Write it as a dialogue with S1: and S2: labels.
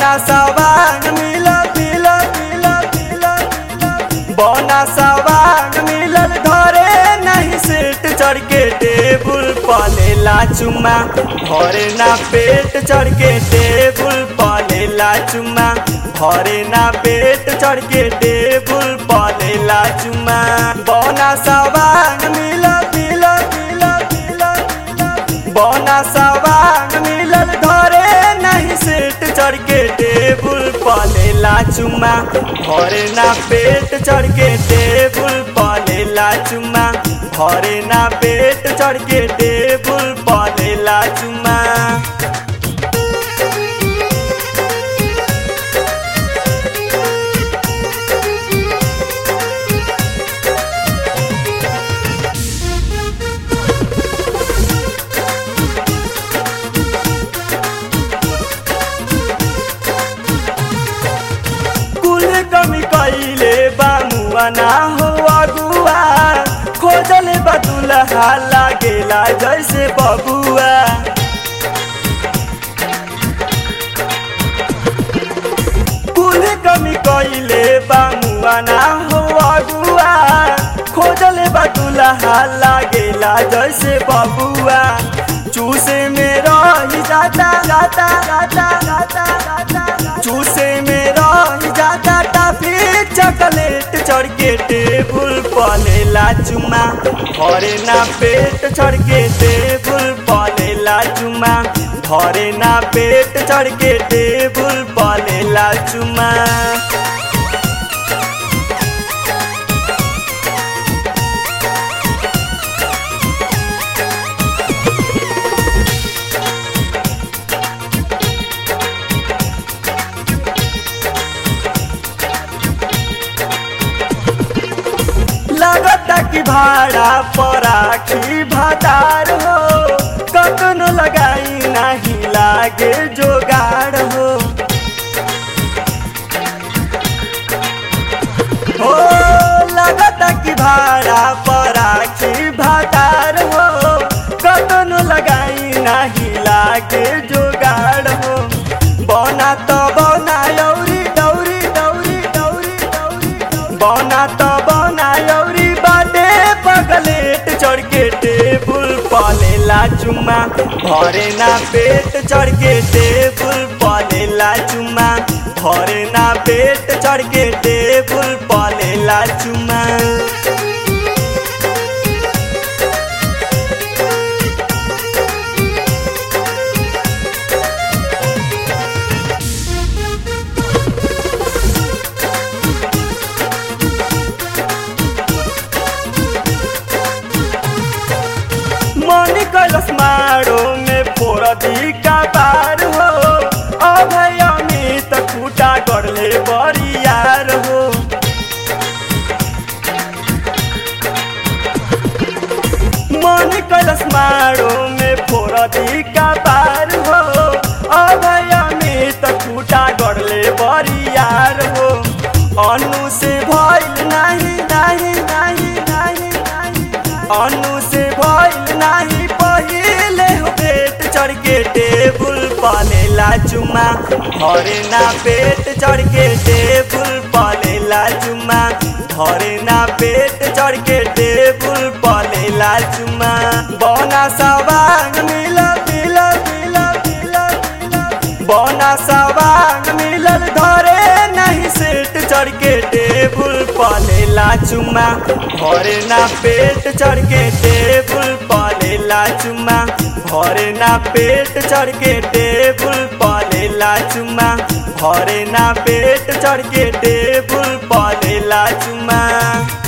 S1: बना सवांग मिलल मिलल मिलल मिलल मिलल बना सवांग मिलल धरे नहीं सेट चढ़ के टेबुल पलेला चुमा भरे ना पेट चढ़ के टेबुल पलेला चुमा भरे ना पेट चढ़ के टेबुल पलेला चुमा बना सवांग मिलल मिलल मिलल मिलल मिलल बना सवांग मिलल धरे नहीं सेट चढ़ के टेबुल पलेला चुमा भरे ना पेट चढ़ के टेबुल पलेला चुमा भरे ना पेट चढ़ के टेबुल पलेला चुमा कुल कमी कैले बामुआ ना हो अगुआ खोजल बदुलहा लागेला जैसे बबुआ कुल कमी कैले बामुआ ना हो अगुआ खोजल बदुलहा लागेला जैसे बबुआ चूसे में रही जाता जाता जाता जाता जाता चूसे में रही जाता टाफी चॉकलेट चढ़ के टेबुल पलेला चुमा भरे ना पेट चढ़ के टेबुल पलेला चुमा भरे ना पेट चढ़ के टेबुल पलेला चुमा लगता कि भाड़ा पराखी भातार हो कतनो लगाई नहीं लागे जोगाड़ हो हो लगता कि भाड़ा पराखी भातार हो कतनो लगाई नहीं लागे जोगाड़ हो बना तो बना यौरी दौरी दौरी दौरी दौरी बना तो बना यौरी बाटे पगलेट चढ़ के टेबुल पलेला चुमा भरे ना पेट चढ़ के टेबुल पलेला चुमा भरे ना पेट चढ़ के टेबुल पलेला चुमा मनी कैलस मारो में फोरदी का बार हो अभय अमित खूटा गढ़ले बरियार हो मनी कैलस मारो में फोरदी का बार हो अभय अमित खूटा गढ़ले बरियार हो अनु से भइल नहीं नहीं नहीं नहीं नहीं अनु से भइल नाही पहिले हो पेट चढ़ के टेबुल पलेला चुमा भरे ना पेट चढ़ के टेबुल पलेला चुमा भरे ना पेट चढ़ के टेबुल पलेला चुमा बना सवांग मिलल मिलल मिलल मिलल मिलल बना सवांग मिलल धरे नहीं सेट चढ़ के टेबुल पलेला चुमा भरे ना पेट चढ़ के टेबुल पलेला चुमा भरे ना पेट चढ़ के टेबुल पलेला चुमा भरे ना पेट चढ़ के टेबुल पलेला चुमा